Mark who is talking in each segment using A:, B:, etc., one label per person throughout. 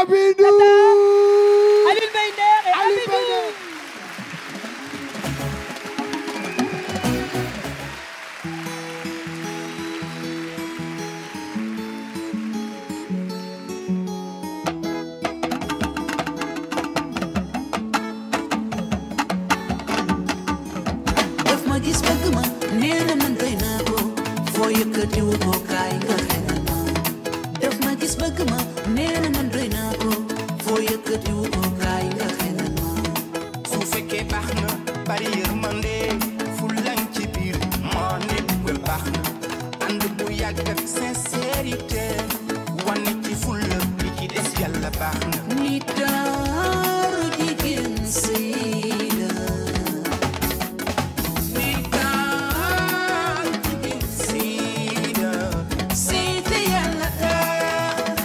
A: Abidou
B: Alioune Mbaye Nder et
A: Alioune Mbaye
B: Abibou.
A: Nder.
C: daf ma gis bëgg ma nee na man doy naa ko foo yëkkati wu ko kaay nga xelal ma daf ma gis bëgg ma nee na man doy naa ko foo yëkkati wu ko kaay nga xelal ma
D: su fekkee baax na bari yërmande fulan ci biir moo nekkul baax na ànd bu yàgg ak sincérité wane ci fulla li ci des yàlla baax na
C: ni taaru jigéen sëy la ni taaru jigéen sëy la sëy te yàlla tax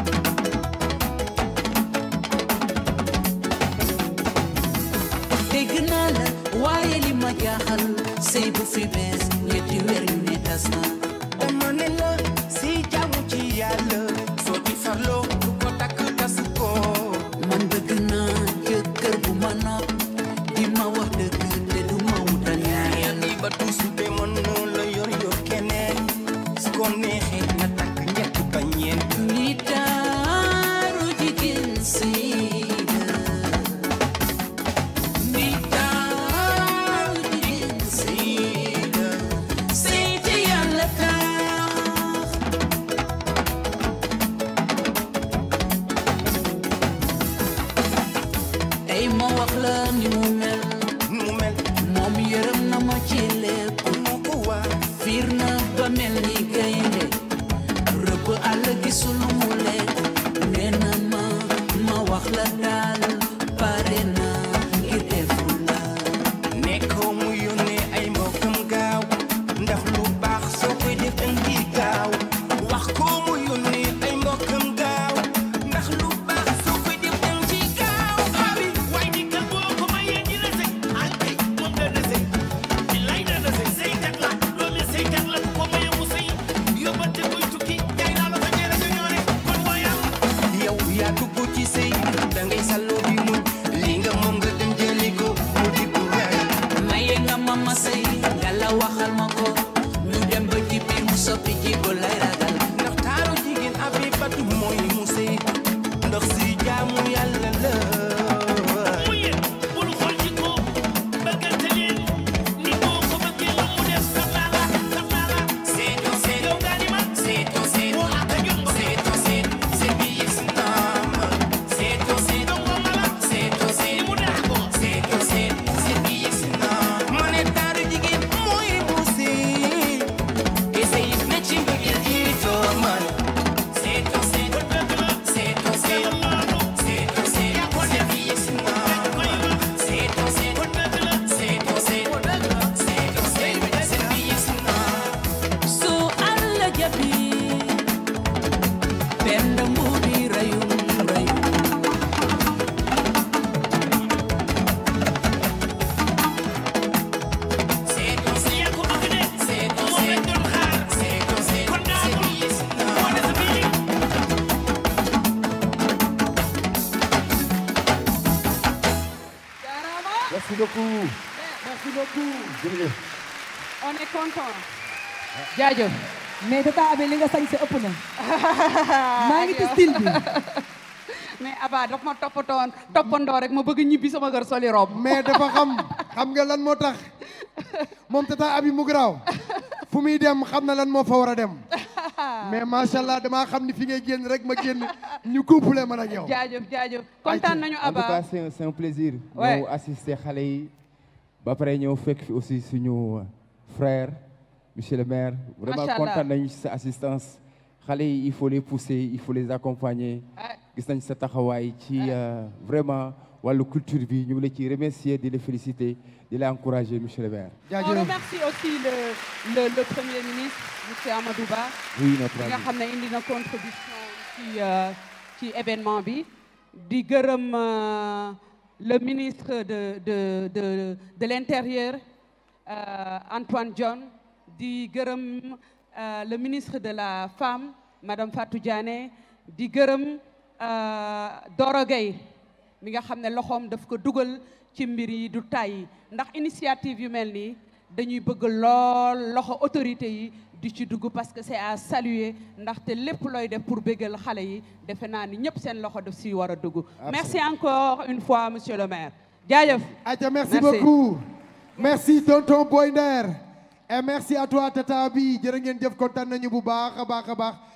C: dégg naa la waaye li ma jaaxal sëy bu fi bees ñetti weer yu ne tas na
D: dama ne la si jaamu ci yàlla soo ci farloo du ko takk tas ko
C: man bëgg naa jëkkër bu ma nopp di ma wax dëgg te du ma wutal yaay
D: yàlla ba tuusu de mën na la yor yor keneen su ko neexee nga takk ñett ba ñeent
C: ni taaru jigéen sëy la ni taaru jigéen sëy la sëy te yàlla tax tey ma wax la ni mu mel
D: mu mel
C: moom yërëm na ma ci lépp
D: moo ko waa
C: fiir na ba mel ni gaynde rëbb àll gisul mu lekk nee na ma ma wax la daal pare na ngir defu la
D: nekkoo mu yónnee ay mbokkam gaaw ndax lu baax soo koy def danga gaaw wax ko mu yónnee ay mbokkam gaaw ndax lu baax soo koy def danga gaaw abi
E: waaye di kër boo ko mayee dina sëy ah kay moom dana sëy billaay dana sëy sëykat la doomi sëykat la ku ko mayee mu sëy yóbbante koy tukki jaay naa la fa ñeere nga ñoore kon moo yàlla
D: yow yaa dugg ci sëy dangay salloo di muñ li nga moom nga dem jëli ko mu di bu raay
C: maye nga ma ma sëy nga la waxal ma ko ñu dem ba ci biir mu soppi jikko lay ragal
D: ndax taaru jigéen abi batu mooy mu sëy ndax si jaamu yàlla la
E: mu yéen bul xool ci ko bëggante leen ni boo ko bëggee la mu def xam naa la xam naa la
D: seeto seet
E: yow nga ni ma
D: seeto seet
E: moo àtte ñun ba
D: seeto seet seet bi yegg si naam seeto seet
E: donc moom la
D: seeto
E: ni
D: seet
E: mu daa ko
D: seeto seet seet bi yegg si naam ma ne taaru jigéen mooy mu sëy te sëy na ci mbëggeel jiitoo man seeto seet
E: kon dëgg la
D: seeto seet
E: dama maanu
D: seeto seet
E: yaa ko
D: seet
E: def
D: bi yegg si
E: dañ
D: naam
E: koy wax
D: seeto seet
E: kon dëgg la
D: seeto seet seeto seet seet bi yegg si naam
C: su àll jabi benn mbuubi rayum rayum
D: seeto seet
E: yaa ko bëgg de
D: seeto
E: moom lañ
D: seet
E: doon xaar
D: seeto seet
E: kon daa
D: seet
E: ko
D: bi yegg si
E: moo
D: naam
E: des fii
B: Jaaraama.
A: merci beaucoup merci beaucoup jërëjëf
B: on est content. jaajëf.
F: mais tata Abe li nga sañ sa ëpp na maa ngi ci style bi
B: mais Aba daf ma toppatoon toppandoo rek ma bëgg ñibbi sama kër soli robe.
A: mais dafa xam xam nga lan moo tax moom tata abi mu garaaw fu muy dem xam na lan moo fa war a dem mais macha allah damaa xam ni fi ngay génn rek ma génn ñu couple man ak yow.
B: jaajëf jaajëf kontaan nañu
G: en tout cas
B: Aba.
G: c'est un c'est un plaisir.
B: Ouais.
G: ñëw assister xale yi ba pare ñëw fekk fi aussi suñu frère monsieur le maire. vraiment
B: Macha Allah.
G: kontaan nañu ci sa assistance. xale yi il faut les pousser il faut les accompagner. gis nañ sa taxawaay ci euh, vraiment wàllu culture bi ñu ngi la ciy remercier di la féliciter di la encourager monsieur le maire.
B: on remercie aussi le le le premier ministre monsieur Amadou Ba.
G: oui notre
B: bi nga
G: ami.
B: xam ne indi na contribution ci euh, ci événement bi. di gërëm euh, le ministre de de de de l'intérieur euh, Antoine Diome di gërëm euh, le ministre de la femme madame Fatou Diané di gërëm euh, Doro Gueye mi nga xam ne loxoom daf ko dugal ci mbir yi du tàyyi ndax initiative yu mel nii dañuy bëgg lool loxo autorité yi di ci dugg parce que c'est à saluer ndaxte lépp looy def pour bégal xale yi defe naa ni ñëpp seen loxo daf si war a dugg merci encore une fois monsieur le maire jaajëf
A: Aja, merci,
B: Merci.
A: beaucoup. Merci, tonton Boy Nder. Et merci à toi, Tata Abi. jërë ngeen jëf kontaan nañu bu baax a baax a baax